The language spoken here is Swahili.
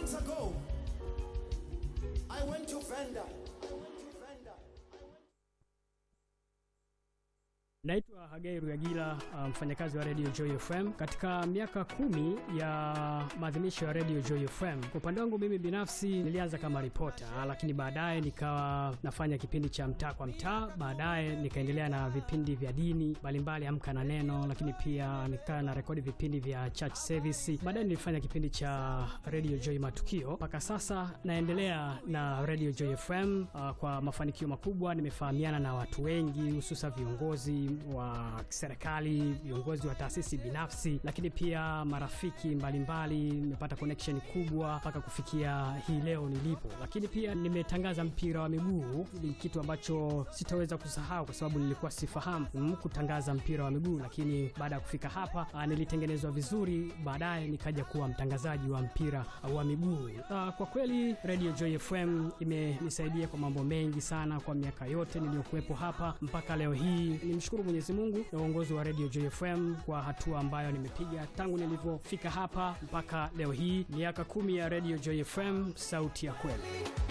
years ago, I went to Venda. Naitwa Hagai Ruyagila, uh, mfanyakazi wa Radio Joy FM. Katika miaka kumi ya maadhimisho ya Radio Joy FM, kwa upande wangu mimi binafsi nilianza kama ripota, lakini baadaye nikawa nafanya kipindi cha mtaa kwa mtaa. Baadaye nikaendelea na vipindi vya dini mbalimbali, Amka na Neno, lakini pia nikawa na rekodi vipindi vya church service. Baadaye nilifanya kipindi cha Radio Joy Matukio. Mpaka sasa naendelea na Radio Joy FM uh, kwa mafanikio makubwa. Nimefahamiana na watu wengi, hususa viongozi wa serikali, viongozi wa taasisi binafsi, lakini pia marafiki mbalimbali. Nimepata connection kubwa mpaka kufikia hii leo nilipo, lakini pia nimetangaza mpira wa miguu. Ni kitu ambacho sitaweza kusahau kwa sababu nilikuwa sifahamu mm, kutangaza mpira wa miguu, lakini baada ya kufika hapa ah, nilitengenezwa vizuri, baadaye nikaja kuwa mtangazaji wa mpira wa miguu. Ah, kwa kweli Radio Joy FM imenisaidia kwa mambo mengi sana kwa miaka yote niliyokuwepo hapa mpaka leo hii. Nimshukuru Mwenyezi Mungu na uongozi wa Radio Joy FM kwa hatua ambayo nimepiga tangu nilivyofika hapa mpaka leo hii, miaka kumi ya Radio Joy FM, sauti ya kweli.